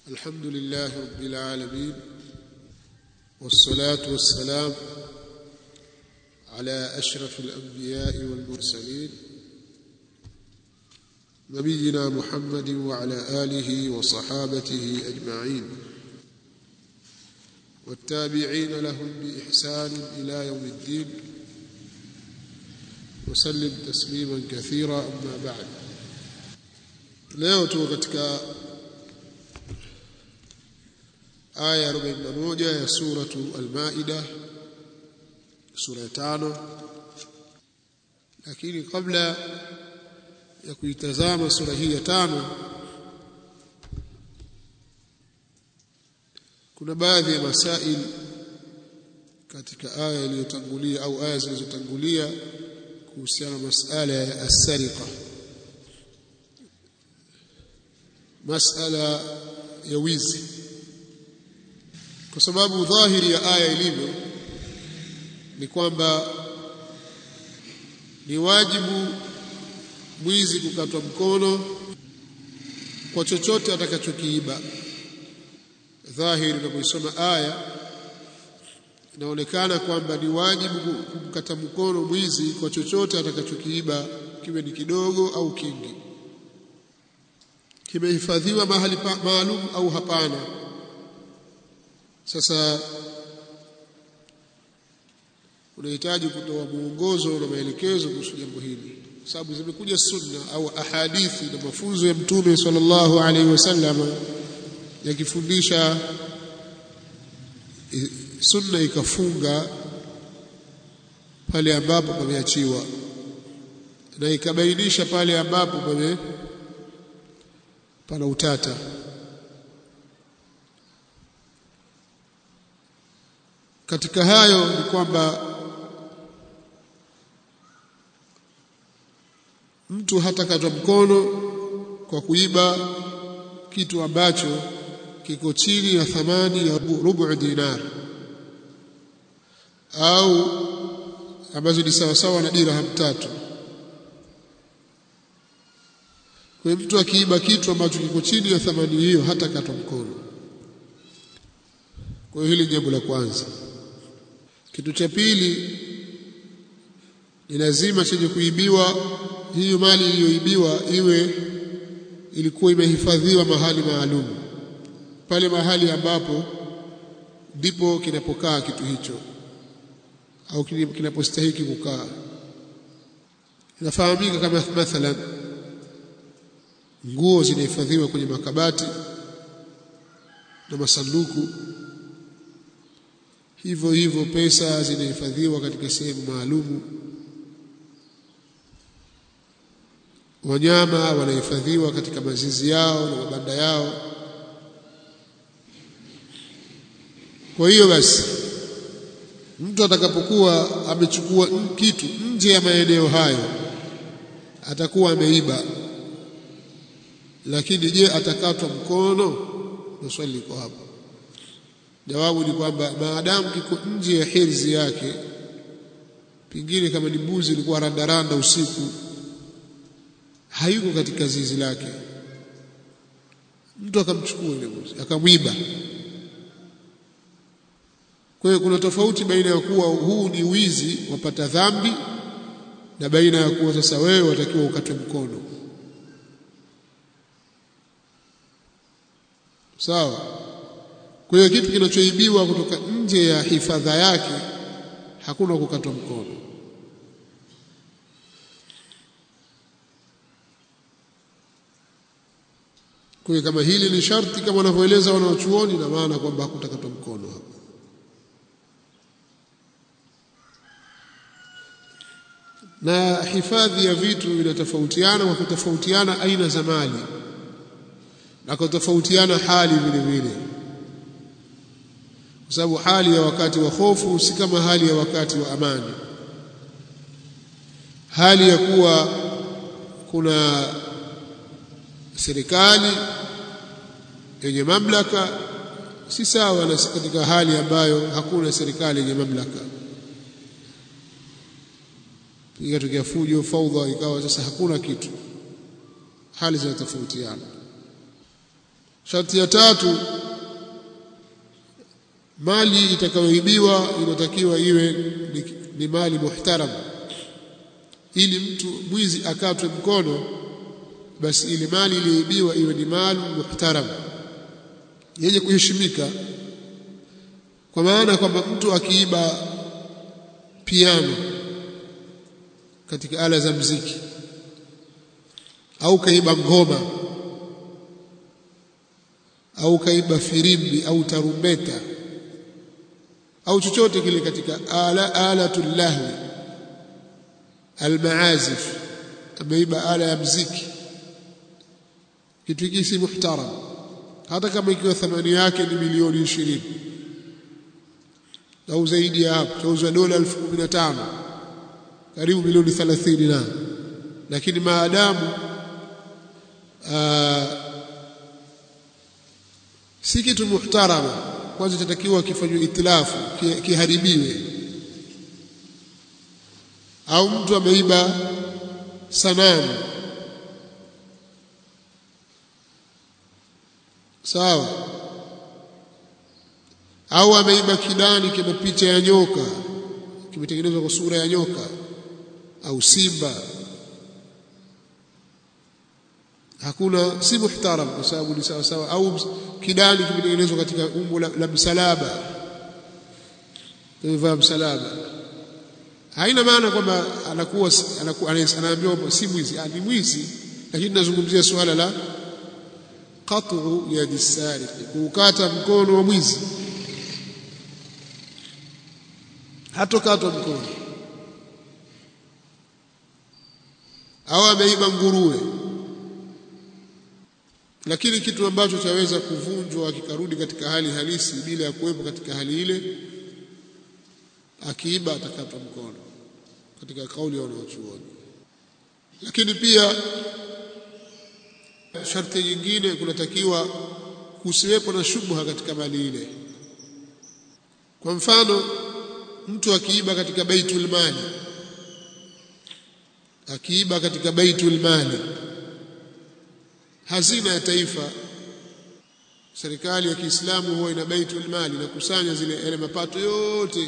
الحمد لله رب العالمين والصلاة والسلام على أشرف الأنبياء والمرسلين نبينا محمد وعلى آله وصحابته أجمعين والتابعين لهم بإحسان إلى يوم الدين وسلم تسليما كثيرا أما بعد leo tuko katika aya 41 ya suratu al-Maida sura ya tano lakini kabla ya kuitazama sura hii ya tano kuna baadhi ya masail katika aya iliyotangulia au aya zilizotangulia kuhusiana na masala ya as-sariqa masala ya wizi kwa sababu dhahiri ya aya ilivyo ni kwamba ni wajibu mwizi kukatwa mkono kwa chochote atakachokiiba dhahiri unapoisoma aya inaonekana kwamba ni wajibu kumkata mkono mwizi kwa chochote atakachokiiba kiwe ni kidogo au kingi kimehifadhiwa mahali maalum au hapana sasa unahitaji kutoa mwongozo na maelekezo kuhusu jambo hili sababu zimekuja sunna au ahadithi na mafunzo ya mtume sallallahu alaihi wasallam yakifundisha sunna ikafunga pale ambapo pameachiwa na ikabainisha pale ambapo pame pana utata katika hayo ni kwamba mtu hatakatwa mkono kwa kuiba kitu ambacho kiko chini ya thamani ya rubu dinar au ambazo ni sawasawa na dirham tatu kwa mtu akiiba kitu ambacho kiko chini ya thamani hiyo hata katwa mkono kwa hiyo hili jambo la kwanza kitu cha pili ni lazima chenye kuibiwa hiyo mali iliyoibiwa iwe ilikuwa imehifadhiwa mahali maalum pale mahali ambapo ndipo kinapokaa kitu hicho au kinapostahiki kukaa inafahamika kama mathalan nguo zinahifadhiwa kwenye makabati na masanduku hivyo hivyo pesa zinahifadhiwa katika sehemu maalumu wanyama wanahifadhiwa katika mazizi yao na mabanda yao kwa hiyo basi mtu atakapokuwa amechukua kitu nje ya maeneo hayo atakuwa ameiba lakini je atakatwa mkono na swali liko hapo jawabu ni kwamba maadamu kiko nje ya hirzi yake pengine kama ni mbuzi ilikuwa randaranda usiku hayuko katika zizi lake mtu akamchukua ile mbuzi akamwiba kwa hiyo kuna tofauti baina ya kuwa huu ni wizi wapata dhambi na baina ya kuwa sasa wewe watakiwa ukatwe mkono sawa kwa hiyo kitu kinachoibiwa kutoka nje ya hifadha yake hakuna kukatwa mkono kwa kama hili ni sharti kama wanavyoeleza wanaochuoni na maana kwamba hakutakatwa mkono hapo na hifadhi ya vitu inatofautiana kwa kutofautiana aina za mali na kutofautiana hali vile vile kwa sababu hali ya wakati wa hofu si kama hali ya wakati wa amani hali ya kuwa kuna serikali yenye mamlaka si sawa na katika hali ambayo hakuna serikali yenye mamlaka ikatokea fujo faudha ikawa sasa hakuna kitu hali zinatofautiana sharti ya tatu mali itakayoibiwa inatakiwa iwe ni, ni mali muhtaram ili mtu mwizi akatwe mkono basi ile mali iliyoibiwa iwe ni mali muhtaram yenye kuheshimika kwa maana kwamba mtu akiiba piano katika ala za mziki au kaiba ngoma au kaiba firimbi au tarumbeta au chochote kile katika ala alatul lahwi almaazif ameiba ala ya mziki kitu hiki si muhtaram hata kama ikiwa thamani yake ni milioni ishirini au zaidi ya hapo chauzwa dola elfu kumi na tano karibu milioni thelathini na lakini maadamu si kitu muhtarama kwanza itatakiwa kifanywe itilafu kiharibiwe au mtu ameiba sanamu sawa au ameiba kidani kina picha ya nyoka kimetengenezwa kwa sura ya nyoka au simba hakuna si muhtaram kwa sababu ni sawa sawa au kidani kimetengenezwa katika umbo la, la msalaba tumevaa msalaba haina maana kwamba anakuwa anakuwa anaambiwa si mwizi ni mwizi lakini nazungumzia suala la qat'u yadi sariq kukata mkono wa mwizi hatokatwa mkono au ameiba nguruwe lakini kitu ambacho chaweza kuvunjwa kikarudi katika hali halisi bila ya kuwepo katika hali ile akiiba atakatwa mkono katika kauli ya wanaochuoni lakini pia sharti nyingine kunatakiwa kusiwepo na shubha katika mali ile kwa mfano mtu akiiba katika baitul mali akiiba katika baitul mali hazina ya taifa serikali ya Kiislamu huwa ina baitul mali inakusanya zile yale mapato yote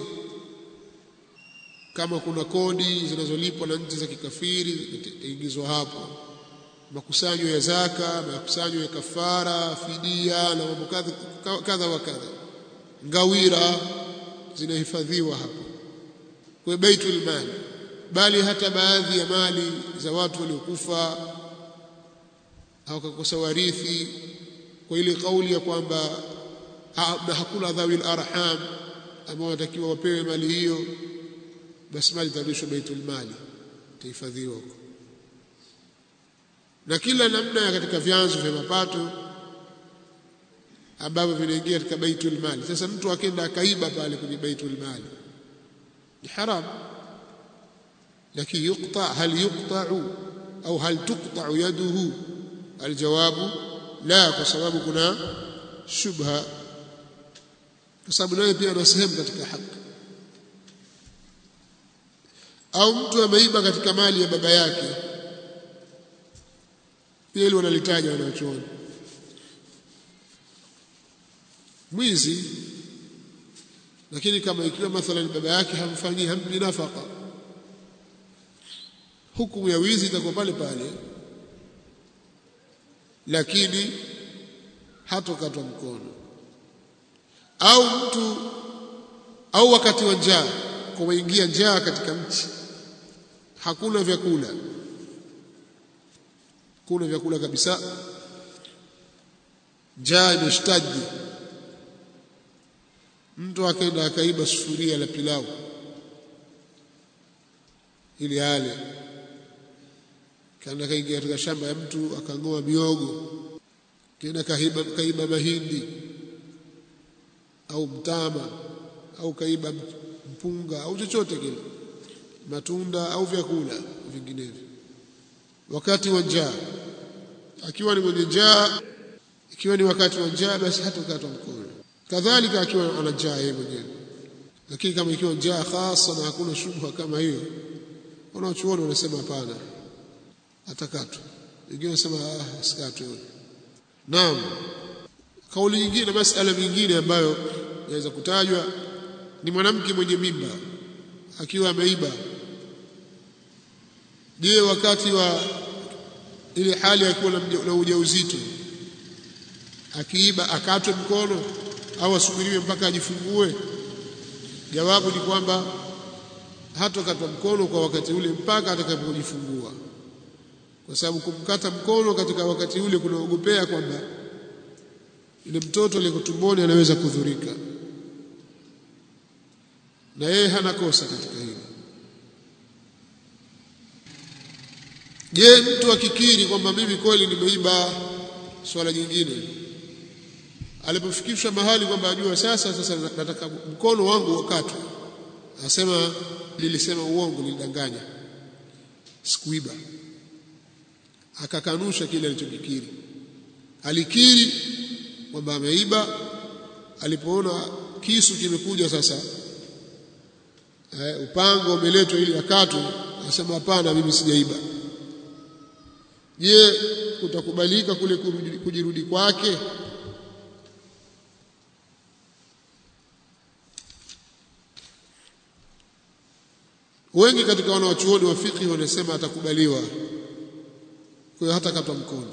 kama kuna kodi zinazolipwa na nchi za kikafiri itaingizwa hapo makusanyo ya zaka makusanyo ya kafara fidia na mambo kadha wa kadha ngawira zinahifadhiwa hapo kwa baitul mali bali hata baadhi ya mali za watu waliokufa au kukosa warithi kwa ile kauli ya kwamba na hakuna dhawil arham ambao watakiwa wapewe mali hiyo basi mali itarudishwa baitul mali itahifadhiwa huko na kila namna ya katika vyanzo vya mapato ambavyo vinaingia katika baitul mali sasa mtu akenda akaiba pale kwenye baitul mali ni haram lakini yuqta hal yuqta'u au hal tuqta'u yaduhu aljawabu la kwa sababu kuna shubha kwa sababu naye pia ana sehemu katika haki au mtu ameiba katika mali ya baba yake pia hilo wanalitaja wanachuoni mwizi lakini kama ikiwa mathalan baba yake hamfanyii hampi nafaka hukumu ya wizi itakuwa pale pale lakini hatokatwa mkono au mtu au wakati wa njaa kuingia njaa katika mchi hakuna vyakula kuna vyakula kabisa njaa imeshtaji mtu akaenda akaiba sufuria la pilau ili ale kaenda kaingia katika shamba ya mtu akang'oa miogo kaenda kaiba, kaiba mahindi au mtama au kaiba mpunga au chochote kile matunda au vyakula vinginevyo wakati wa njaa akiwa ni mwenye njaa ikiwa ni wakati wa njaa basi hatokatwa mkono kadhalika akiwa ana njaa yeye mwenyewe lakini kama ikiwa njaa hasa na hakuna shubha kama hiyo wanaochuoni wanasema hapana atakatwa wengine wanasema ah asikatwe naam kauli nyingine masala mengine ambayo yaweza kutajwa ni mwanamke mwenye mimba akiwa ameiba je wakati wa ile hali akiwa na ujauzito akiiba akatwe mkono au asubiriwe mpaka ajifungue jawabu ni kwamba hatokatwa mkono kwa wakati ule mpaka atakapojifungua kwa sababu kumkata mkono katika wakati ule kunaogopea kwamba yule mtoto aliyeko tumboni anaweza kudhurika na yeye hana kosa katika hili je mtu akikiri kwamba mimi kweli nimeiba swala jingine alipofikishwa mahali kwamba ajua sasa sasa nataka mkono wangu wakatwe asema nilisema uongo nilidanganya sikuiba akakanusha kile alichokikiri alikiri kwamba ameiba alipoona kisu kimekuja sasa eh, upango umeletwa ili akatwe akasema hapana mimi sijaiba je kutakubalika kule kujirudi kwake wengi katika wanawachuoni wa fiqh wanasema atakubaliwa kwa hiyo hata katwa mkono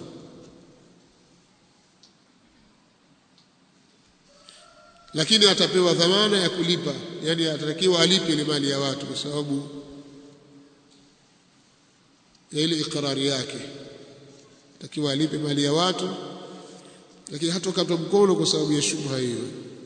lakini atapewa dhamana ya kulipa yani atatakiwa alipe ile mali ya watu kwa sababu ya ile ikrari yake atakiwa alipe mali ya watu lakini hatokatwa mkono kwa sababu ya shubha hiyo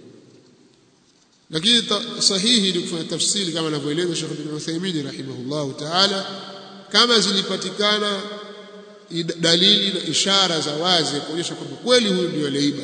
lakini sahihi ni kufanya tafsiri kama anavyoeleza Sheikh bin Uthaymeen rahimahullahu ta'ala kama zilipatikana dalili na ishara za wazi kuonyesha kwamba kweli huyu ndio aliiba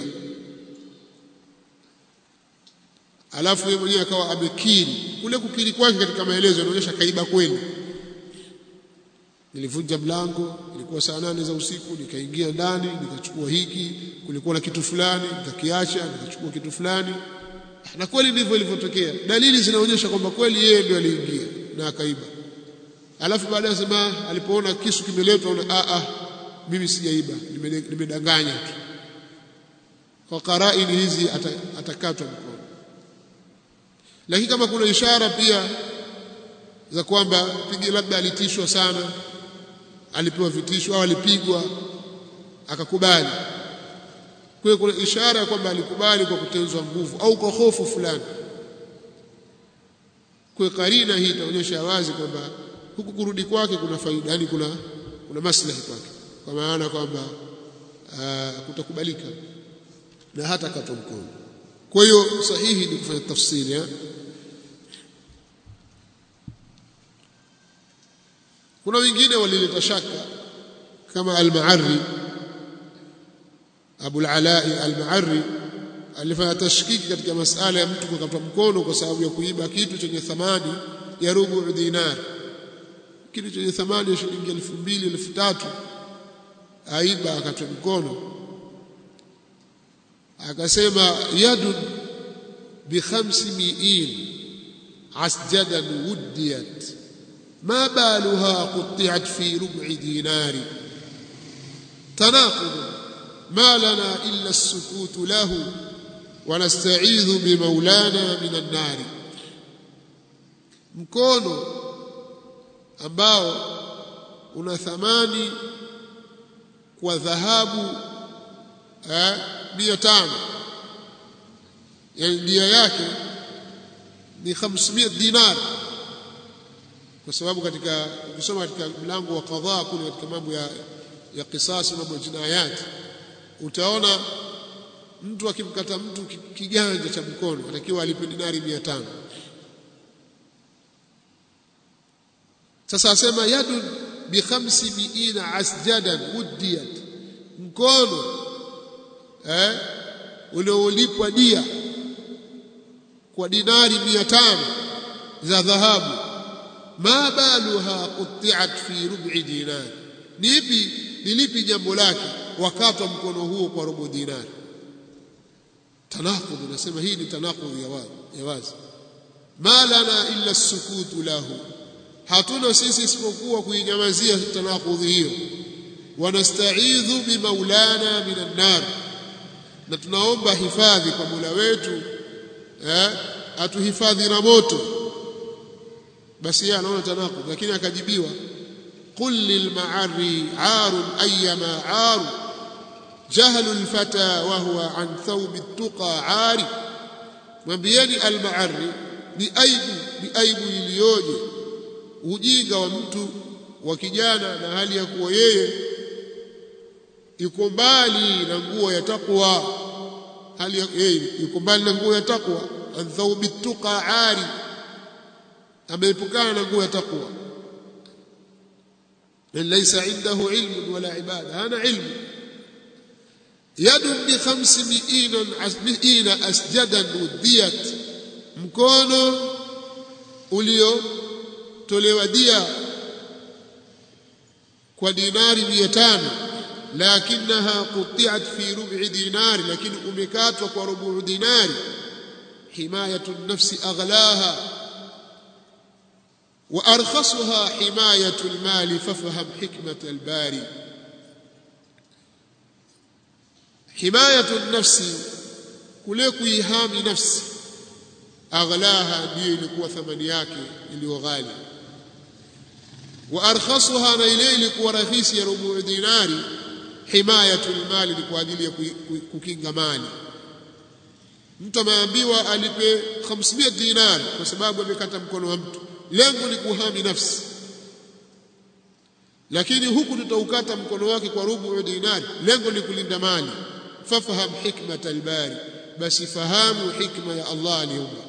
alafu yeye mwenyewe akawa amekiri kule kukiri kwake katika maelezo yanaonyesha kaiba kweli nilivunja mlango ilikuwa saa nane za usiku nikaingia ndani nikachukua hiki kulikuwa na kitu fulani nikakiacha nikachukua kitu fulani na kweli ndivyo ilivyotokea dalili zinaonyesha kwamba kweli yeye ndio aliingia na akaiba alafu baadaye sema alipoona kisu kimeletwa ona a a mimi sijaiba nimedanganya tu kwa qaraini hizi atakatwa mkono lakini kama kuna ishara pia za kwamba pigi labda alitishwa sana alipewa vitisho au alipigwa akakubali kwa hiyo kuna ishara ya kwamba alikubali kwa kutenzwa nguvu au kwa hofu fulani kwa karina hii itaonyesha wazi kwamba huku kurudi kwake kuna faida yani kuna kuna maslahi kwake kwa maana kwamba kutakubalika na hata katwa mkono kwa hiyo sahihi ni kufanya tafsiri ya kuna wengine walileta shaka kama al-Ma'arri Abu al-Ala'i al-Ma'arri alifanya tashkiki katika masala ya mtu kukatwa mkono kwa sababu ya kuiba kitu chenye thamani ya rubu dinar kitu chenye thamani ya shilingi elfu mbili elfu tatu aiba akatwa mkono akasema yadun bi khamsi mi'in asjadan wuddiyat ما بالها قطعت في ربع دينار تناقض ما لنا إلا السكوت له ونستعيذ بمولانا من النار mkono ambao una thamani kwa dhahabu eh, mia tano yani dia yake ni 500 dinar kwa sababu katika ukisoma katika mlango wa qadha kule katika mambo ya ya kisasi mambo ya jinayat utaona mtu akimkata mtu kiganja cha mkono atakiwa alipe dinari 500 sasa asema yadun bi khamsi miina asjadan wuddiyat mkono eh uliolipwa dia kwa dinari 500 za dhahabu ma baluha qutti'at fi rub'i dinar nipi nilipi jambo lake wakatwa mkono huo kwa robo dinari tanaqud nasema hii ni tanaqud ya wazi ya wazi ma lana illa sukutu lahu hatuna sisi isipokuwa kuinyamazia tanaqud hiyo wanasta'idhu bimaulana minan nar na tunaomba hifadhi kwa Mola wetu eh, atuhifadhi na moto basi yeye anaona tanaqud lakini akajibiwa qul lilma'ari 'arun ayyama 'aru jahlu alfata wa huwa an thawbi at-tuqa 'ari mwambieni alma'ari ni aibu ni aibu iliyoje ujinga wa mtu wa kijana na hali ya kuwa yeye yuko mbali na nguo ya takwa hali ya yeye yuko mbali na nguo ya takwa an thawbi tuqa ari ameepukana na nguo ya takwa laysa indahu ilm wala ibada hana ilmu yadu bi 500 asjadan udiyat mkono uliotolewa dia kwa dinari 500 lakinaha qutiat fi rub'i dinari lakini umekatwa kwa rubu dinari himayatu an-nafsi aghlaha wa arkhasuha himayatu al-mali fafham hikmat al-bari himayatu an-nafsi kule kuihami nafsi aghlaha ndiyo ilikuwa thamani yake iliyo ghali wa arkhasuha na ile ilikuwa rahisi ya rubu dinari himayatul mali ni kwa ajili ya kukinga mali mtu ameambiwa alipe 500 dinari kwa sababu amekata mkono wa mtu lengo ni kuhami nafsi lakini huku tutaukata mkono wake kwa rubu dinari lengo ni kulinda mali fafaham hikmat albari basi fahamu hikma ya Allah aliumba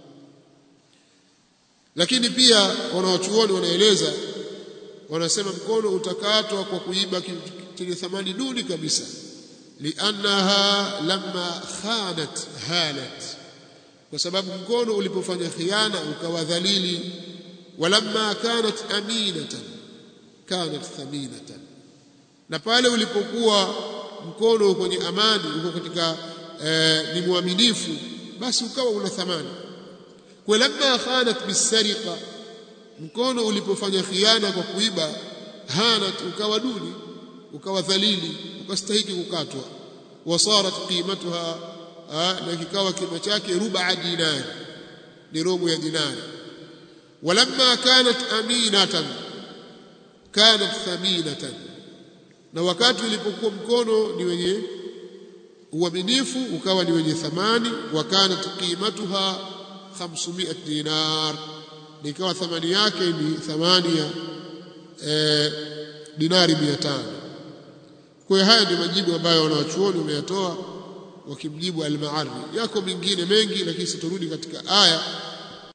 lakini pia wanawachuoni wanaeleza wanasema mkono utakatwa kwa kuiba chenye thamani duni kabisa liannaha lamma khanat halat kwa sababu mkono ulipofanya khiana ukawa dhalili walamma kanat aminatan kanat thaminatan na pale ulipokuwa mkono kwenye amani uko katika eh, ni mwaminifu basi ukawa una thamani kwa lamma khanat bisariqa mkono ulipofanya khiana kwa kuiba hanat ukawa duni ukawa dhalili ukastahiki kukatwa wasarat qimatuha na kikawa kima chake ruba dinari ni robo ya dinari walamma kanat aminatan kanat thaminatan na wakati ulipokuwa mkono ni wenye uaminifu ukawa ni wenye thamani wa kanat qimatuha 500 dinar nikawa thamani yake ni thamani ya e, dinari 500 kwa hiyo haya ndio majibu ambayo wanawachuoni wameyatoa wakimjibu al-Ma'arri yako mengine mengi lakini siturudi katika aya